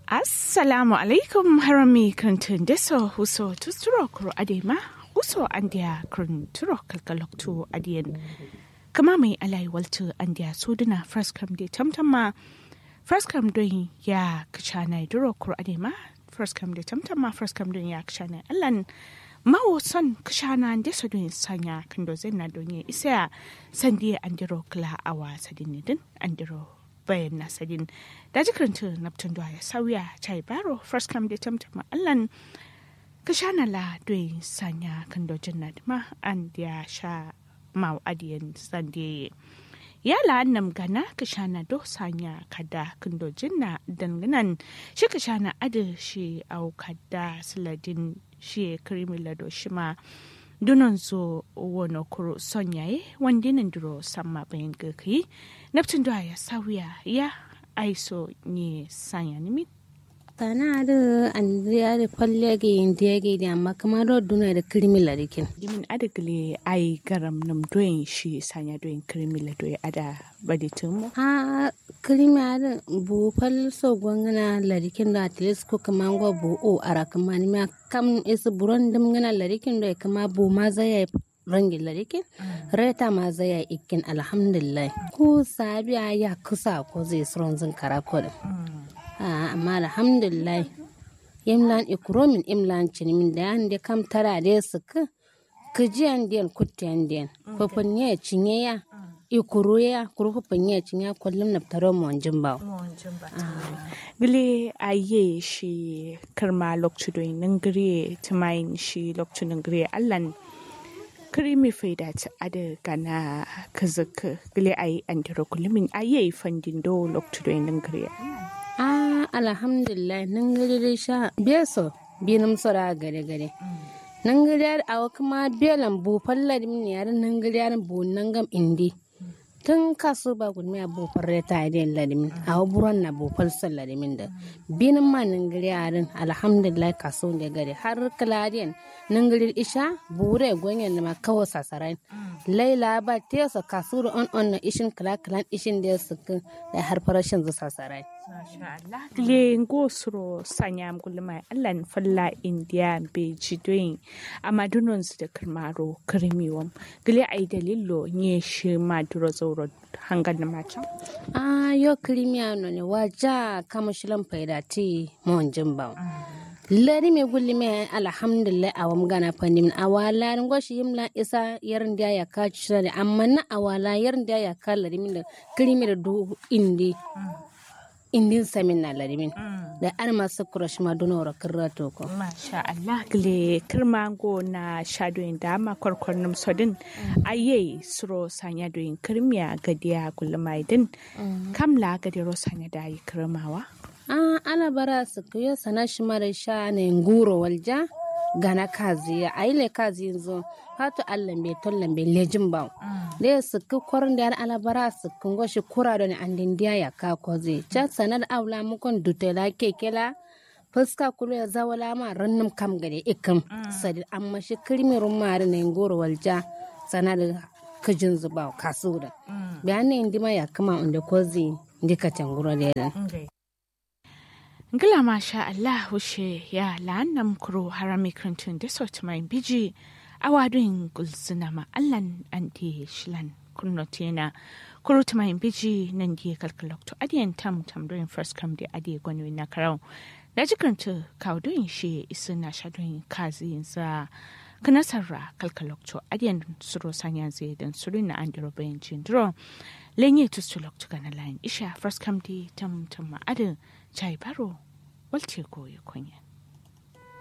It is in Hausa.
assalamu alaikum harami krantun deso huso tusturo kuro adema huso andia kranturo kalkaloktu adiyan kama mai alai waltu andia suduna first come de tamtama first come don ya kachana duro kuro adema first come de tamtama first come don ya kachana allan mawo son kashana deso don sanya kando zenna don ya isa sandiya andiro kla awa sadinidin andiro bayan nasadin da jikaranta naptun da ya sauya chai baro first come da tamtama allan ka sha na la doyi sanya kan dojin na ma an ya sha mau adiyan sande ya la annam gana ka sha na do sanya kada kan dojin na danganan shi ka sha na adi shi au kada siladin shi krimi lado shi ma dunan zo wono kuro son yaye wanda nan duro samma bayan gaki naftin da ya sauya ya aiso ne sanya nimi tana da andriya da kwalle ga indiya ga da amma kamar da duna da kirmi larikin jimin adagle ai garam nam doyin shi sanya doyin kirmi la doyi ada baditin mu ha kirmi ada bu fal so gwangana larikin da at least ko kamar go bu o ara kamar ma kam is buron dum ngana larikin da kama bu ma zai rangin larikin reta ma zai ikin alhamdulillah ko sabiya ya kusa ko zai suron zin kara kodin amma alhamdulillah imlan ikromin imlan cinimin da yan da kam tara da su ka kajiyan den kutiyan den fafin ya cinye ya ikuru ya kuru fafin ya cinye kullum na taro mu wanjin ba gile aye shi karma lokcu do nan gire tumayin shi lokcu nan gire allan krimi faida ta ada gana kazaka gile ayi andiro kullumin aye fandin do lokcu do nan gire ah alhamdulillah nan gari sha beso binum sora gare gare nan gari a kuma belan bu fallar min yar nan gari bu nan gam indi tun kaso ba gudmi a bu farre ta da ladimin a buron na bu falsar ladimin da binin ma nan gari yarin alhamdulillah kaso da gari har kaladiyan nan gari isha bure gwanyan da ma kawo sasarai laila ba tesa kaso da on on na ishin kala kalan ishin da su da har farashin zu sasarai le ngosro sanyam gulma allan falla india be jidoyin amadunon su da kirmaro kirmiwam gile ai dalilo nye shi maduro zauro hangan na macam ah yo kirmiya no ne waja kama shilan faida ti mon jimba lari me gulli me alhamdulillah awam gana fandim awala ngoshi yimla isa yarin da ya ka shirare amma na awala yarin da ya ka lari min da kirmi da du indi indin samin na larimin da an masu kurash ma duna wara kirra toko. Masha Allah gile kirmango na shadoyin dama kwarkwarnin sodin aye suro sanya doyin kirmiya gadiya gulmaidin kamla gadiro sanya da yi kirmawa. An ana bara su kuyo sana shi mara sha ne nguro walja gana kazi ya aile kazi yanzu hatu allah be tollan be lejin ba da ya suku kwarin da alabara su kungo shi kura da ni an dindiya ya ka koze cha sanar aula mukon dutela kekela fuska kulu ya zawala ma rannum kam gade ikam sadi amma shi kirmirun mari na ngoro walja sanar kajin zuba kasu da bayan ne indima ya kama inda kozi ndika tanguro da yalan Ngila masha Allah wushe ya la'annam kuro harami krantun da sot mai biji awadun gulzuna ma Allan anti shilan kunno tena kuro ta mai biji nan die kalkalokto adiyan tam tam doing first come di adiye gwani na karau da jikranta kawdoyin shi isu na shadoyin kazi sa kana sarra kalkalokto adiyan suro sanya zai dan suru na andiro bayan jindro lenye tustulokto kana lain isha first come di tam tam ma adin chai baro walce koyi kunya